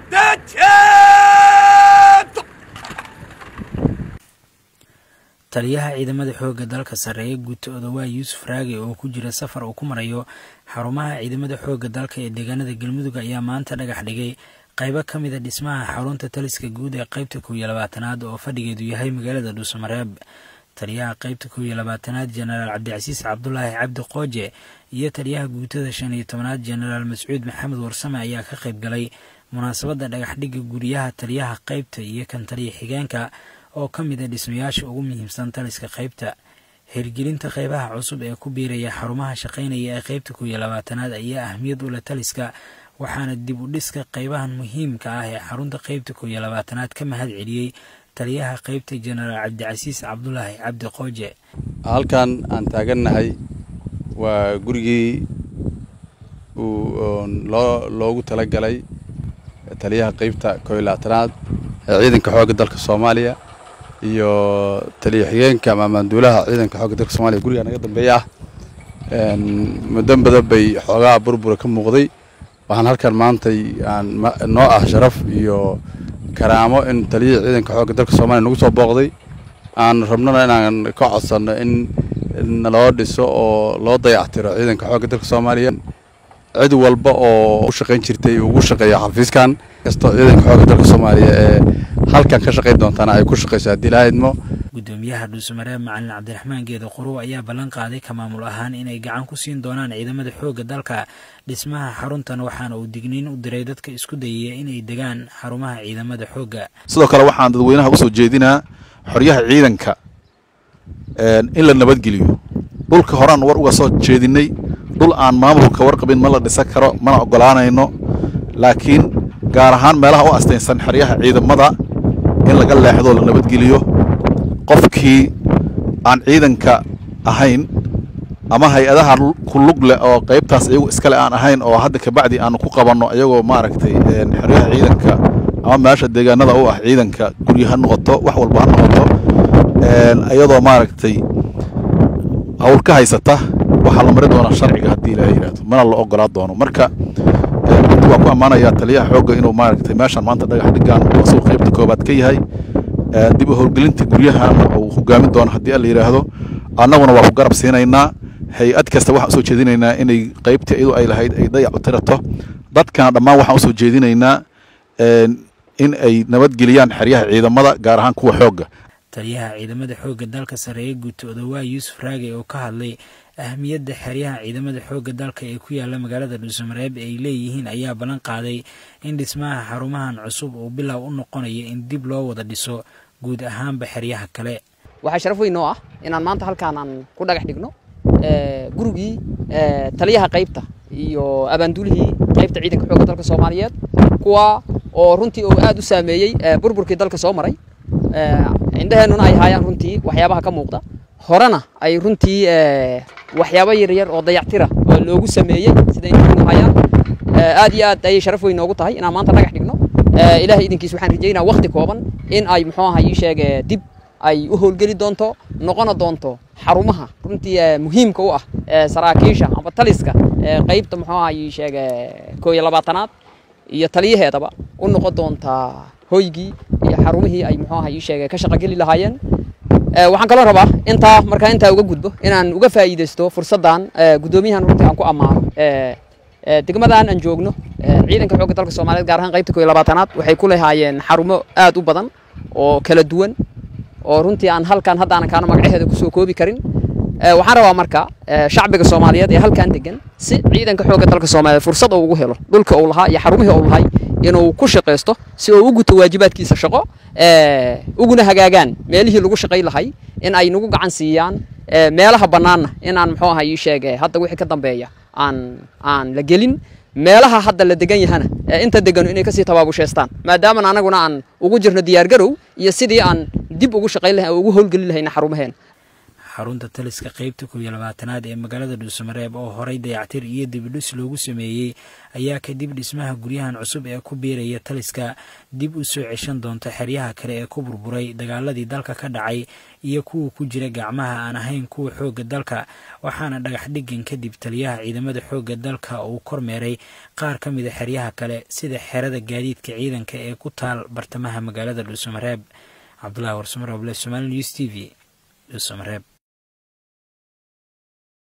taliyaha ciidamada xoogga dalka sarreeye guuta odawaa yuusuf raage oo ku jira safar uu ku marayo xarumaha ciidamada xoogga dalka ee deegaanada galmudug ayaa maanta dhagax dhigay qaybo ka mida dhismaha xarunta taliska guud ee qaybta kow iyo labaatanaad oo fadhigeedu yahay magaalada dhuusamareeb taliyaha qaybta kow iyo labaatanaad jenaraal cabdicasiis cabdulaahi cabdi qooje iyo taliyaha guutada shan iyo tobanaad jenaraal mascuud maxamed warsame ayaa ka qayb galay munaasabadda dhagaxdhigga guryaha taliyaha qaybta iyo kan taliya xigeenka oo ka mid a dhismayaasha ugu muhiimsan taliska qaybta hirgelinta qaybaha cusub ee ku biiraya xarumaha shaqaynaya ee qaybta kow iyo labaatanaad ayaa ahmiyad u leh taliska waxaana dib u dhiska qaybahan muhiimka ah ee xarunta qaybta kow iyo labaatanaad ka mahad celiyey taliyaha qaybta jenaraal cabdicasiis cabdulaahi cabdi qooje halkan aan taagannahay waa gurigii uu loo loogu talagalay taliyaha qaybta kow iyo labaatanaad ee ciidanka xoogga dalka soomaaliya iyo taliya xigeenka ama maanduulaha ciidanka xoogga dalka soomaliya guriga naga dambeeya ah muddo badan bay xoogaha burbura ka muuqday waxaan halkan maantay aan noo ah sharaf iyo karaamo in taliyihii ciidanka xoogga dalka soomaliya nagu soo booqday aan rabnona inaan ka codsanno in naloo dhiso oo loo dayactiro ciidanka xoogga dalka soomaaliya cid walba oo u shaqayn jirtay ugu shaqeeya xafiiskan kastoo ciidanka xoogga dalka soomaaliya ee halkan ka shaqayn doontaana ay ku shaqayso haddii ilaaha idmo gudoomiyaha dhuusamareeb macalin cabdiraxmaan geedo quruw ayaa ballan qaaday ka maamul ahaan inay gacan ku siin doonaan ciidamada xoogga dalka dhismaha xaruntan waxaana uu digniin u diray dadka isku dayaya inay degaan xarumaha ciidamada xoogga sidoo kale waxaan dadweynaha usoo jeedinaa xoryaha ciidanka in la nabadgeliyo dhulka horaan war uga soo jeedinay dhul aan maamulka warqabin ma la dhisan karo mana ogolaanayno laakiin gaar ahaan meelaha u astaynsan xeryaha ciidamada in laga leexdo la nabadgeliyo qofkii aan ciidanka ahayn ama hay-adaha ku lug leh oo qaybtaas iyagu iskale aan ahayn oo hadda kabacdi aanu ku qabanno iyagoo maaragtay xeryaha ciidanka ama meesha deegaanada u ah ciidanka guryo ha noqoto wax walba ha noqoto iyadoo maaragtay hawl ka haysata waxaa la mari doonaa sharciga haddii ilaaha yidhaahdo mana la ogolaa doono marka runti waan ku ammaanayaa taliyaha xoogga inuu maaragtay meeshaan maanta dhagax dhigaan oo asuu qaybta koobaad ka yahay dib u howlgelinta guryahana uu hogaamin doono haddii alla yidhaahdo annaguna waa ku garab siinaynaa hay-ad kasta waxaan usoo jeedinaynaa inay qaybtii iyadu ay lahayd ay dayac u tirato dadkana dhammaan waxaan usoo jeedinaynaa in ay nabadgeliyaan xeryaha ciidamada gaar ahaan kuwa xoogga taliyaha ciidamada xoogga dalka sarreeye guuta odawaa yuusuf raage oo ka hadlay ahmiyadda xeryaha ciidamada xoogga dalka ee ku yaala magaalada dhuusamareeb ay leeyihiin ayaa ballan qaaday in dhismaha xarumahan cusub uu bilow u noqonayo in dib loo wada dhiso guud ahaanba xeryaha kale waxaa sharaf weyn noo ah inaan maanta halkaan aan ku dhagax dhigno gurigii taliyaha qaybta iyo abaanduulihii qaybta ciidanka xoogga dalka soomaaliyeed kuwa oo runtii uu aad u saameeyey burburkii dalka soo maray indheheennuna ay haayaan runtii waxyaabaha ka muuqda horena ay runtii waxyaabo yaryar oo dayactira oo loogu sameeyey sida indheheenu hayaan aad iyo aad ayay sharaf weyn noogu tahay inaan maanta dhagax dhigno ilaahay idinkiis waxaan rajaynaa waqti kooban in ay muxuu aha ii sheege dib ay u howlgeli doonto noqona doonto xarumaha runtii muhiimka u ah saraakiisha amba taliska qaybta muxuu aha ii sheege koo iyo labaatanaad iyo taliyaheedaba u noqon doontaa hoygii iyo xarumihii ay muxuu aha ii sheege ka shaqogeli lahaayeen waxaan kaloo rabaa intaa markaa intaa uga gudbo inaan uga faa'iidaysto fursaddan guddoomiyahan runtii aan ku ammaano degmadan aan joogno ciidanka xoogga dalka soomaaliyeed gaar ahaan qaybta koo iyo labaatanaad waxay ku lahaayeen xarumo aad u badan oo kala duwan oo runtii aan halkan haddaanan kaana magacaheeda kusoo koobi karin waxaan rabaa marka shacbiga soomaaliyeed ee halkan degan si ciidanka xoogga dalka soomaaliyeed fursad uu ugu helo dhulka uu lahaa iyo xarumihii uu lahay inuu ku shaqaysto si uu u guto waajibaadkiisa shaqo uguna hagaagaan meelihii lagu shaqay lahay in ay nagu gacan siiyaan meelaha bannaanna in aan muxuu aha ii sheege hadda wixii ka dambeeya aan aan la gelin meelaha hadda la degan yahana inta deganu inay kasii tabaabushaystaan maadaama anaguna aan ugu jirno diyaargarow iyo sidii aan dib ugu shaqayn lahayn ugu howlgelin lahayna xarumaheena xarunta taliska qeybta koob iyo labaatanaad ee magaalada dhuusamareeb oo horey dayactir iyo dibidhis loogu sameeyey ayaa kadib dhismaha guryahan cusub ee ku biiraya taliska dib u soo ceshan doonta xeryaha kale ee ku burburay dagaaladii dalka ka dhacay iyo kuwa ku jira gacmaha aan ahayn kuwa xoogga dalka waxaana dhagax dhigan kadib taliyaha ciidamada xoogga dalka uu kormeeray qaar ka mida xeryaha kale sida xerada gaadiidka ciidanka ee ku taal bartamaha magaalada dhuusamareeb cabdulahi warsumaroble somaali news t v dhuusamareeb